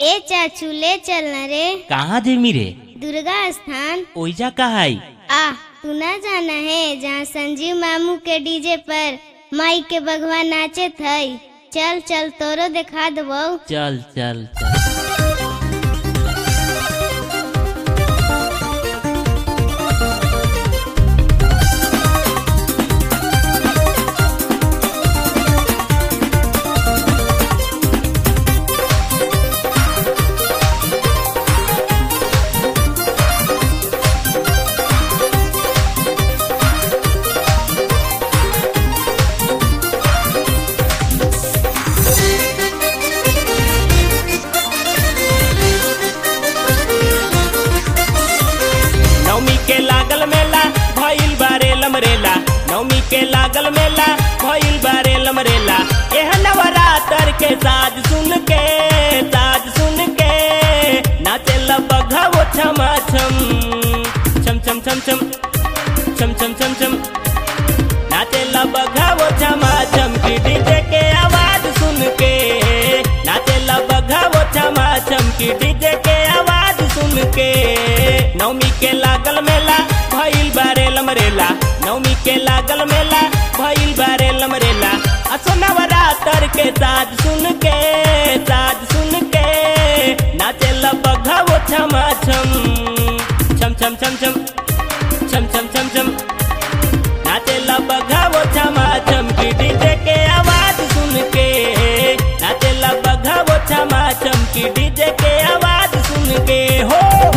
ए चाचू ले चल न रे कहाँ जेमी रे दुर्गा स्थान ओइजा कहाई आ तू ना जाना है जहाँ संजीव मामू के डीजे पर माई के बगवा नाचे थई चल चल तोरो दिखा दबो चल चल चल नवमी के लागल मेला भइल बारे लमरेला नवमी के लागल मेला भइल बारे लमरेला एह नवरात्र के साज सुन के साज सुन के नाचे बघा वो छमा छम छम छम छम छम छम छम छम छम नाचे बघा वो छमा छम की डीजे के आवाज सुन के नाचे बघा वो छमा छम की डीजे के आवाज सुन के नवमी के लागल मेला भइल बारे लमरेला नवमी के लागल मेला भइल बारे लमरेला असो नवरात्र के साज सुन के साज सुन के नाचे बघा वो छमा छम छम छम छम छम छम छम छम छम नाचे बघा वो छमा छम की डीजे के आवाज सुन के नाचे बघा वो छमा छम की डीजे के आवाज सुन के हो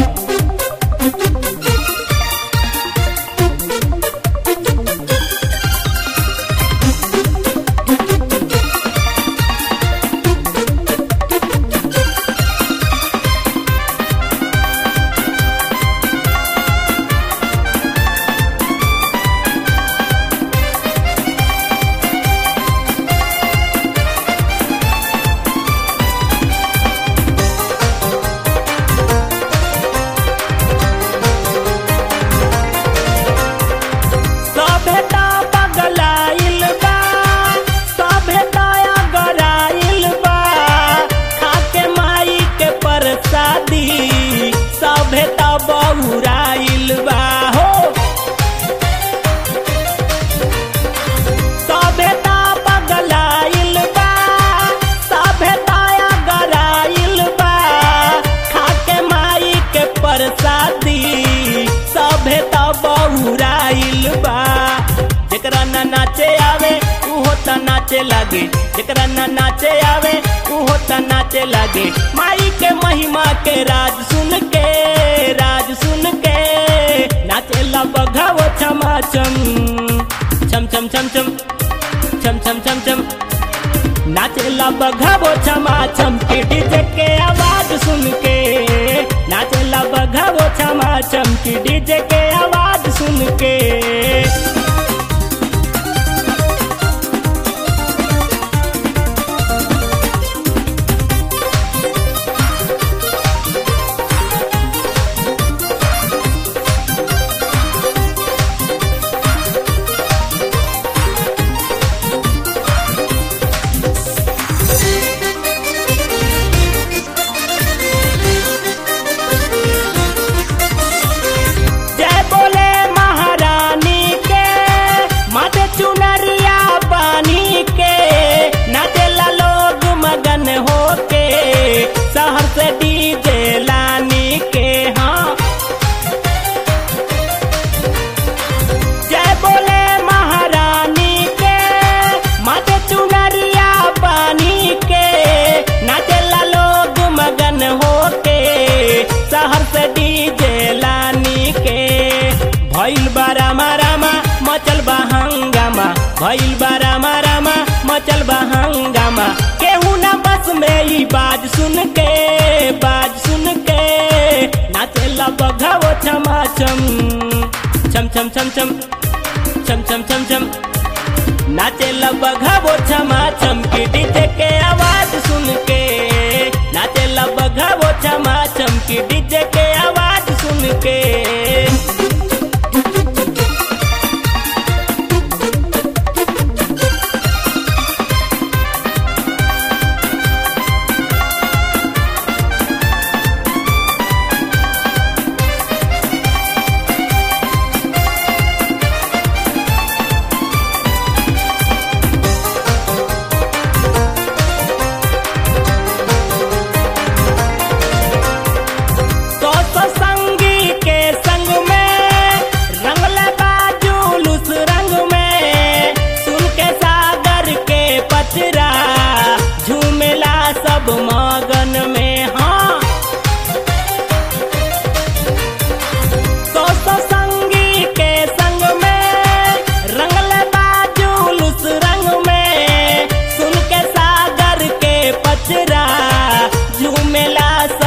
सभ्यता पगलाइल बा सभ्यता अगराइल बा खाके माई के प्रसादी सभ्यता बहुराइल बा हो सभ्यता पगलाइल बा सभ्यता अगराइल बा खाके माई के प्रसादी सभ्यता बहुराइल बा जेकरा ना नाचे आवे उहो त नाचे लागे जेकरा ना नाचे आवे उहो त नाचे लागे माई के महिमा के राज सुन के राज सुन के नाचे ला बघावो छमा छम छम छम छम छम छम छम छम छम नाचेला बघावो छमा छम की डीजे के आवाज सुन के नाचेला बघावो छमा छम की डीजे के आवाज सुन के जय बोले महारानी के माथे चुनरिया बानी के नाचेला लोग मगन होके शहर से डीजे लानी के हाँ जय बोले महारानी के माथे चुनरिया बानी के नाचेला लोग मगन होके शहर से डीजे लानी के भइल बा रामा रामा मचल बा हंगामा भइल बा रामा रामा मचल बा हंगामा केहू ना बस में ई बाज सुन के बाज सुन के नाचेला बघावो छमा छम छम छम छम छम छम छम छम छम नाचेला बघावो छमा छम की डीजे के आवाज सुन के नाचेला बघावो छमा छम की डीजे के आवाज सुन के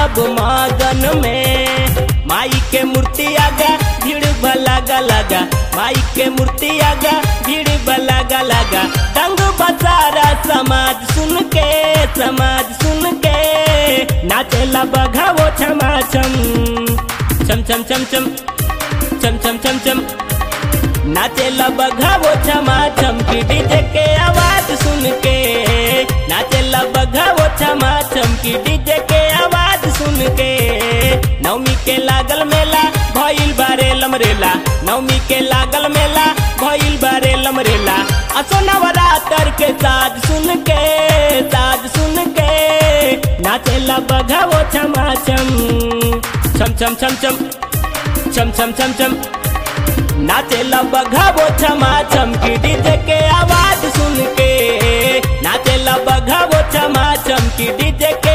सब मगन में माई के मूर्ति आगा भीड़ लगा लगा माई के मूर्ति आगा भीड़ लगा लगा दंग बसारा समाज सुन के समाज सुन के नाचेला बघावो छमा छम छम छम छम छम छम छम छम छम नाचेला बघावो छमा छम की डीजे के आवाज सुन के नाचेला बघावो छमा छम की डीजे के आवाज सुन के नवमी के लागल मेला भइल बारे लमरेला नवमी के लागल मेला भइल बारे लमरेला असो नवरात्र के साज सुन के साज सुन के नाचेला बघावो छमा छम छम छम छम छम छम छम छम छम नाचेला बघावो छमा छम की डीजे के आवाज सुन के नाचेला बघावो छमा छम की डीजे के